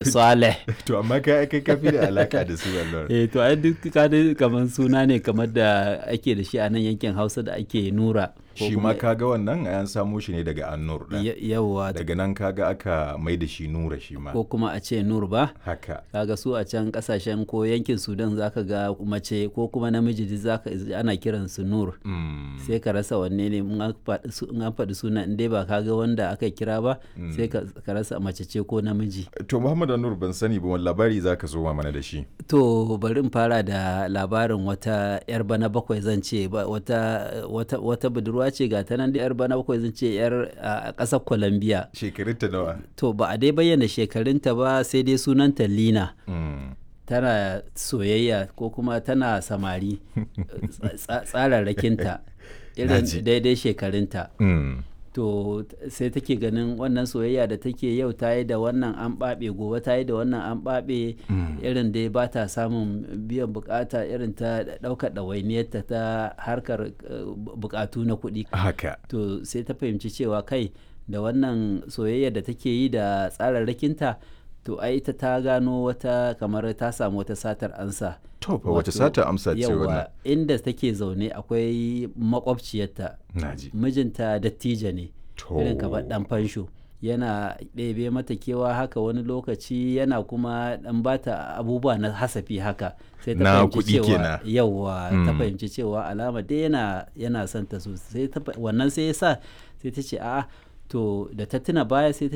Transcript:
Saleh to amma kai kai ka fi da alaka da su Allah eh to ai duk ka dai kamar suna ne kamar da ake da shi a nan yankin Hausa da ake Nura ko shi kuma- ma kaga wannan an samo shi ne daga annur ɗin. Ya- yawwa daga nan kaga aka mai da shi nura shi ma ko kuma a ce Nur ba haka kaga su a can kasashen ko yankin Sudan zaka ga mace ko kuma namiji duk zaka ana kiran su Nur Mm. sai ka rasa wanne ne in an faɗi su- in an faɗi suna in dai ba ka ga wanda aka kira ba sai ka ka rasa mace ce ko namiji to muhammad annur ban sani ba wani labari zaka zo wa mana da shi to bari in fara da labarin wata yar bana bakwai zan ce ba- wata wata wata budurwa ce ga ta nan da yar bana bakwai zan ce yar a ƙasar Colombia shekarun ta nawa to ba a dai bayyana shekarunta ba sai dai sunanta Lina Mm. tana soyayya ko kuma tana samari tsa- tsararrakinta irin Naji. daidai shekarunta Mm. to t- sai take ganin wannan soyayya da take yau ta yi da wannan an ɓaɓe gobe ta yi da wannan an ɓaɓe irin dai ba ta samun biyan bukata irin ta ɗaukar ɗawainiyarta ta harkar eh, bu- bukatu na kuɗi haka to sai ta fahimci cewa kai da wannan soyayya da take yi da tsararrakinta to ai ita ta gano wata kamar ta samu wata satar ansa to fa wace Wato, sata amsa ce wannan yawa inda take zaune akwai makwabciyarta naji mijinta dattijo ne to irin kamar dan fansho yana ɗebe mata kewa haka wani lokaci yana kuma dan bata abubuwa na hasafi haka sai ta Na fahimci kuɗi cewa kenan. yawa ta Mm. fahimci cewa alama dai yana yana son ta sosai ta fa- wannan sai ya sa sai ta ce a'a to da ta tuna baya sai ta